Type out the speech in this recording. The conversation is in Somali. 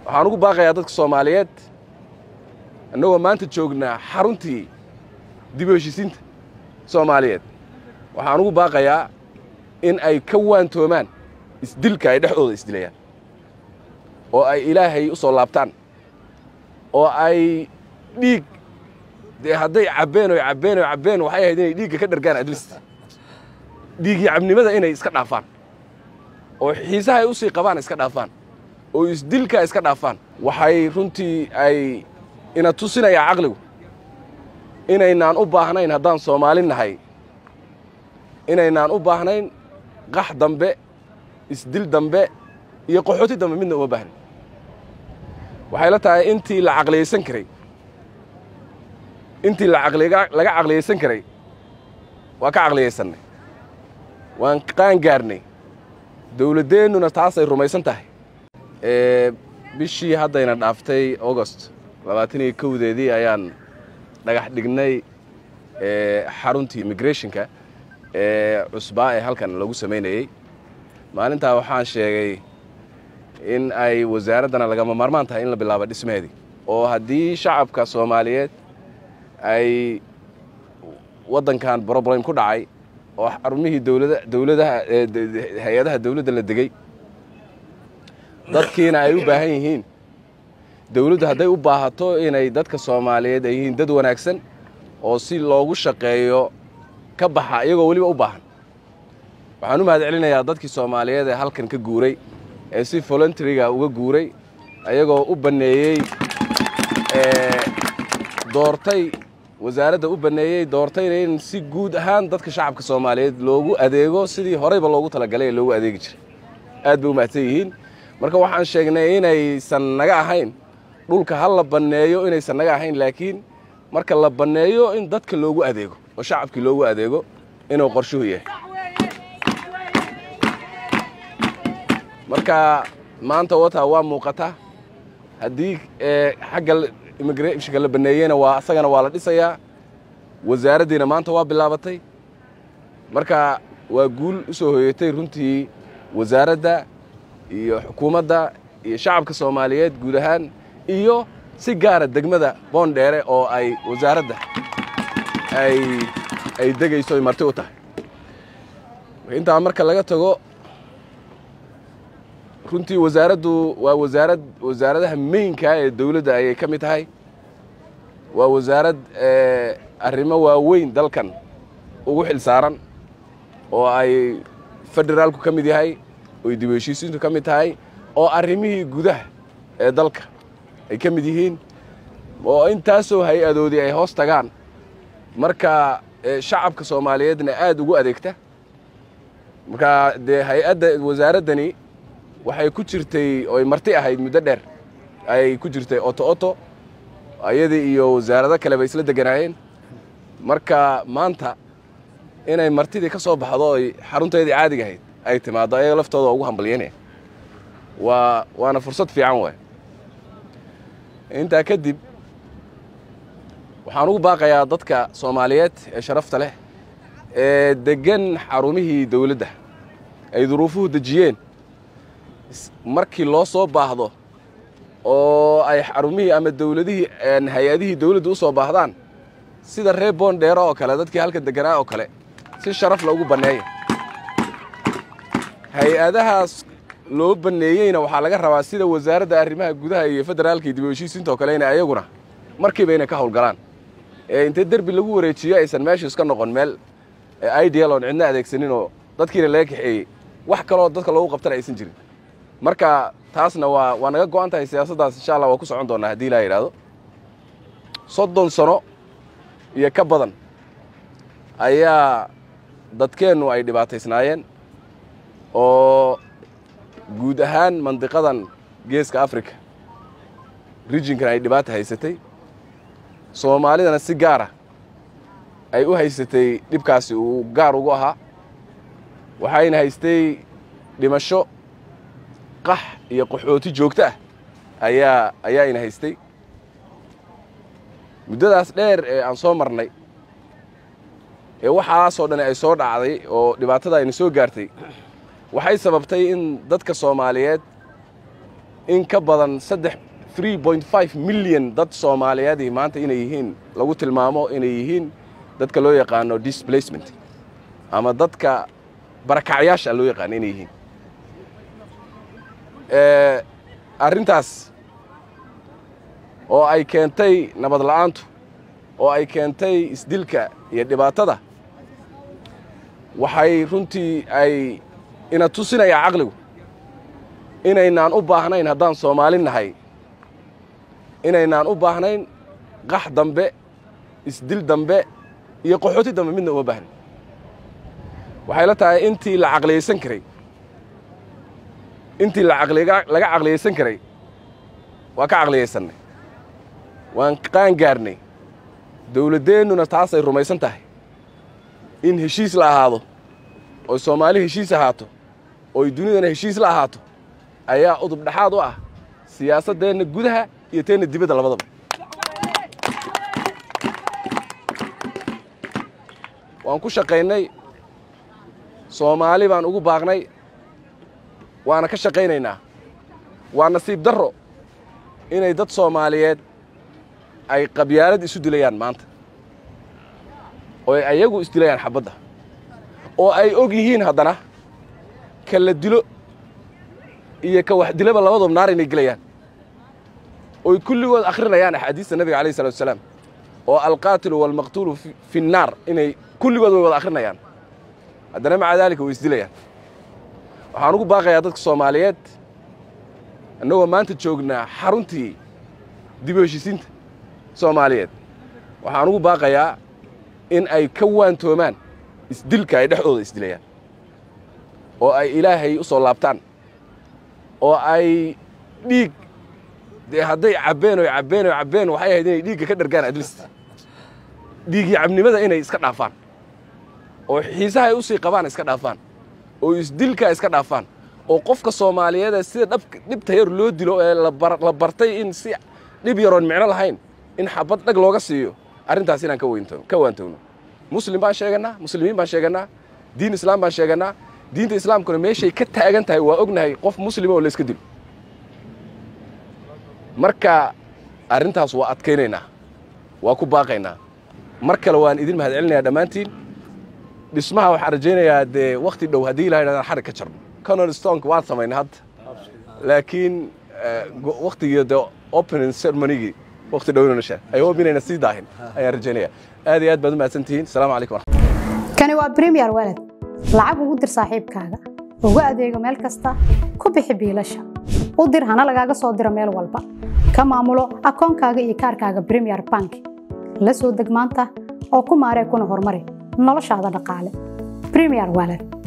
waxaan ugu baaqayaa dadka soomaaliyeed annagoo maanta joognaa xaruntii dib u heshisiinta soomaaliyeed waxaan ugu baaqayaa in ay ka waantoomaan isdilka ay dhexdooda isdilayaan oo ay ilaahay u soo laabtaan oo ay dhiig dee hadday cabbeen oy cabbeen oy cabbeen waxay ahayd inay dhiigga ka dhargaan adlist dhiiggii cabnimada inay iska dhaafaan oo xiisaha ay u sii qabaan iska dhaafaan oo isdilka iska dhaafaan waxay runtii ay ina tusinayaa caqligu inaynaan u baahnayn haddaan soomaali nahay inaynaan u baahnayn qax dambe isdil dambe iyo qaxooti dambe midna uma baahnin waxay la tahay intii la caqliyaysan karay intii laga caqliyaysan karay waa ka caqliyaysannay waan qaan gaarnay dawladdeennuna taasay rumaysan tahay bishii haddayna dhaaftay augost labaatan iyo kowdeedii ayaan dhagax dhignay xaruntii immigrationka ee cusbaa ee halkan lagu samaynayey maalintaa waxaan sheegay in ay wasaaraddana lagama maarmaan tahay in la bilaabo dhismaheedii oo haddii shacabka soomaaliyeed ay waddankan broblem ku dhacay oo xarumihii dowlada dowladaha hay-adaha dawladda la degey dadkiina ay u baahan yihiin dawladdu hadday u baahato inay dadka soomaaliyeed ay yihiin dad wanaagsan oo si loogu shaqeeyo ka baxa iyagoo weliba u baahan waxaan u mahad celinayaa dadkii soomaaliyeed ee halkan ka guuray ee si voluntaryga uga guuray ayagoo u banneeyey doortay wasaaradda u banneeyey doortayna in si guud ahaan dadka shacabka soomaaliyeed loogu adeego sidii horeyba loogu talagalay ee loogu adeegi jiray aad bay u mahadsan yihiin marka waxaan sheegnay inaysan naga ahayn dhulka ha la banneeyo inaysan naga ahayn laakiin marka la banneeyo in dadka loogu adeego oo shacabkii loogu adeego inuu qorshuhu yahay marka maanta wata waa muuqata haddii xagga immigrationka la banneeyeyna waa asagana waa la dhisayaa wasaaraddiina maanta waa bilaabatay marka waa guul u soo hoyatay runtii wasaaradda iyo xukuumadda iyo shacabka soomaaliyeed guud ahaan iyo si gaara degmada boondheere oo ay wasaaradda ay ay degayso ay marti u tahay intaa marka laga tago runtii wasaaraddu waa wasaarad wasaaradaha meynka ee dawladda ayay ka mid tahay waa wasaarad arrimo waaweyn dalkan ugu xil saaran oo ay federaalku ka mid yahay oy dib u heshiisiintu ka mid tahay oo arrimihii gudaha ee dalka ay ka mid yihiin oo intaasoo hay-adoodii ay hoos tagaan marka shacabka soomaaliyeedna aad ugu adeegta marka dee hay-adda wasaaraddani waxay ku jirtay oy marti ahayd muddo dheer ayay ku jirtay oto oto ayadii iyo wasaarado kale bay isla deganaayeen marka maanta inay martidii ka soo baxdo oy xarunteedii caadiga ahayd ay timaaddo ayaga laftooda ugu hambalyanaya waa waana fursad fiican waay intaa kadib waxaan ugu baaqayaa dadka soomaaliyeed ee sharafta leh ee deggan xarumihii dawladda ay duruufuhu dejiyeen markii loo soo baahdo oo ay xarumihii ama dawladihii hay-adihii dawladda u soo baahdaan sida reer boondheero oo kale dadkii halka deganaa oo kale si sharaf la ugu banneeya hay-adahaas loo banneeyeyna waxaa laga rabaa sida wasaaradda arrimaha gudaha iyo federaalka iyo dib u heshiisiinta oo kale ina ayaguna markiiba inay ka howlgalaan ee intee derbi lagu wareejiyo aysan meeshu iska noqon meel ideal oon cidna adeegsanin oo dadkiina laga kaxeeyey wax kaloo dadka loogu qabtana aysan jirin marka taasna waa waa naga go-an tahay siyaasaddaas insha allah waa ku socon doonaa haddii ilaa yidhaahdo soddon sano iyo ka badan ayaa dadkeennu ay dhibaataysnaayeen oo guud ahaan mandiqadan geeska africa rijinkan ay dhibaata haysatay soomaalidana si gaara ay u haysatay dhibkaasi uu gaar ugu ahaa waxayna haystay dhimasho qax iyo qaxooti joogto ah ayaa ayaa ina haystay muddadaas dheer ee aan soo marnay ee waxaasoo dhan ay soo dhacday oo dhibaatada ayna soo gaartay waxay sababtay in dadka soomaaliyeed in ka badan saddex three point five milyan dad soomaaliyeedii maanta inay yihiin lagu tilmaamo inay yihiin dadka loo yaqaano displacement ama dadka barakacyaasha loo yaqaano inay yihiin arrintaas oo ay keentay nabad la'aantu oo ay keentay isdilka iyo dhibaatada waxay runtii ay ina tusinayaa caqligu inaynaan u baahnayn haddaan soomaali nahay inaynaan u baahnayn qax dambe isdil dambe iyo qaxooti dambe midna uma baahnin waxay la tahay intii la caqliyaysan karay intii laga caqliyaysan karay waa ka caqliyaysannay waan qaan gaarnay dawladdeennuna taasay rumaysan tahay in heshiis la ahaado oy soomaali heshiis ahaato oy dunidana heshiis la ahaato ayaa udub dhexaad u ah siyaasaddeenna gudaha iyo teenna dibadda labadaba waan ku shaqaynay soomaali baan ugu baaqnay waana ka shaqaynaynaa waa nasiib darro inay dad soomaaliyeed ay qabyaalad isu dilayaan maanta oo ay ayagu isdilayaan xabadda oo ay og yihiin haddana ka la dilo iyo ka wax dilaba labadoob naar inay gelayaan oy kulligood akhrinayaan axaadiista nabiga alayh salatu wasalaam oo alqaatilu waalmaqtuulu fi nnaar inay kulligood way wada akhrinayaan haddana maca daalika way isdilayaan waxaan ugu baaqayaa dadka soomaaliyeed annagoo maanta joognaa xaruntii dib u heshisiinta soomaaliyeed waxaan ugu baaqayaa in ay ka waantoomaan isdilka ay dhexdooda isdilayaan oo ay ilaahay u soo laabtaan oo ay dhiig dee hadday cabbeen oy cabbeen oy cabbeen waxay ahayd inay dhiigga ka dhargaan adlist dhiigii cabnimada inay iska dhaafaan oo xiisaha ay u sii qabaan iska dhaafaan oo isdilka iska dhaafaan oo qofka soomaaliyeedee sida dhab dhibta yar loo dilo ee la bartay in si dhib yaroon micno lahayn in xabad dhag looga siiyo arrintaas inaan ka waantowno muslim baan sheegannaa muslimiin baan sheegannaa diin islaam baan sheegannaa diinta islaamkuna meeshay ka taagan tahay waa ognahay qof muslima oo layska dilo marka arrintaas waa adkaynaynaa waa ku baaqaynaa mar kale waan idin mahad celinayaa dhammaantiin dhismaha waxaan rajaynayaa dee wakhti dhow haddii ilaha ydhahdan xarig ka jarno conor stonk waan samaynay hadda laakiin wakhtigii dee opening ceremonygii wakhti dhow inuu nashaa ay hope inayna sii daahin ayaan rajaynaya aad iyo aad baad u mahadsan tihiin asalaamu calaykum kani waa premier walad lacag ugu dir saaxiibkaaga ugu adeego meel kasta ku bixi biilasha u dir hana lagaaga soo diro meel walba ka maamulo akoonkaaga iyo kaarkaaga premier bank la soo deg maanta oo ku maaree kuna horumari noloshaada dhaqaale premier walad